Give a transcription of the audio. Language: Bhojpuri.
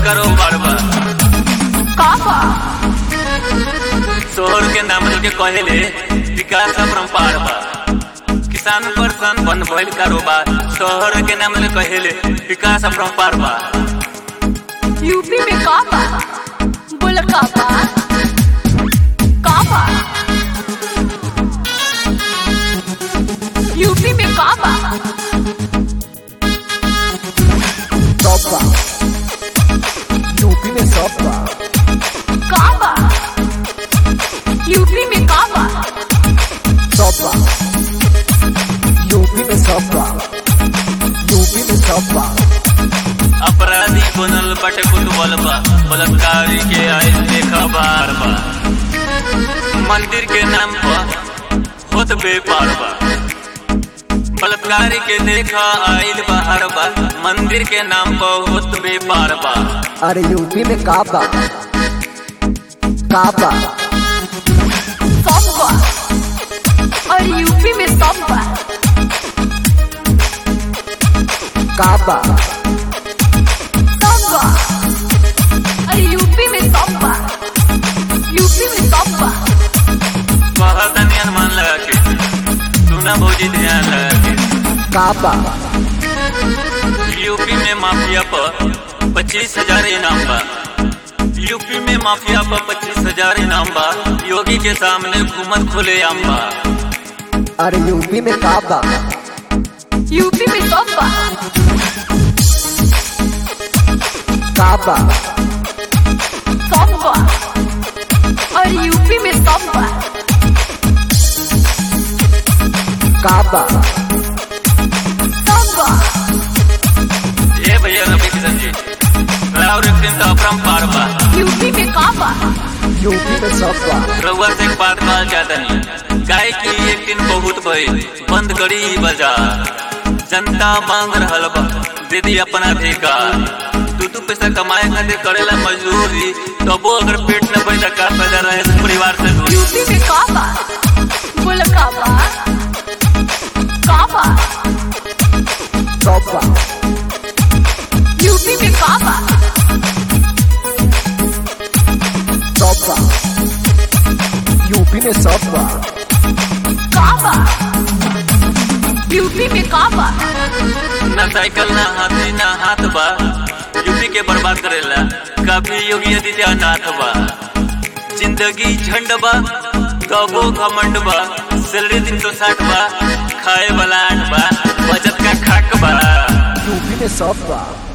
कारोबार बा का बा शोहर के नाम के कहेले विकास अपरंपार बा किसान परसन बन भइल कारोबार शहर के नाम ले कहेले विकास अपरंपार बा यूपी में का बा बोल का बा का बा यूपी में का बा सब बा यूपी में सब बा का बा यूपी में का बा सब बा यूपी में सब बा यूपी में सब बा अपराधी बनल बटे कुतबल बा बलात्कारी के आयल देखा बार बा मंदिर के नाम पर होत बेपार बा बलात्कारी के देखा आयल बाहर बा मंदिर के नाम पर होत बेपार बा अरे यूपी में का बा का बा सब बा और यूपी में सब बा का बा सब बा और यूपी में सब बा यूपी में सब बा बहुत अनुमान लगा के सुना भौजी ध्यान लगा के का बा यूपी में माफिया पर पच्चीस हजार इनाम बा यूपी में माफिया पर पच्चीस हजार इनाम बा योगी के सामने हुकूमत खुले आम बा अरे यूपी में का बा यूपी में सब बा का बा सब बा और यूपी में सब बा का बा सब बा ये भैया रवि किशन जी राव रिक्तिन तो अपरंपार बा यूपी में का बा यूपी में सब बा रउआ से एक बात कहल चाहता नहीं गाय की एक दिन बहुत भइल बंद करी ई बाजार जनता मांग रहल बा दीदी अपना अधिकार दू दू पैसा कमाए खातिर करेला मजदूरी तबो अगर पेट न भरे का फायदा रहे से परिवार से दूरी यूपी में का बा बोल का बा का बा सब बा यूपी में का बा सब बा यूपी में सब बा का बा यूपी में का बा ना साइकिल ना हाथी ना हाथ बा यूपी के बर्बाद करेला कभी योगी आदित्यनाथ बा जिंदगी झंड बा कबो घमंड बा सैलरी दिन तो साठ बा खाए वाला आठ बा बचत का खाक बा यूपी में सब बा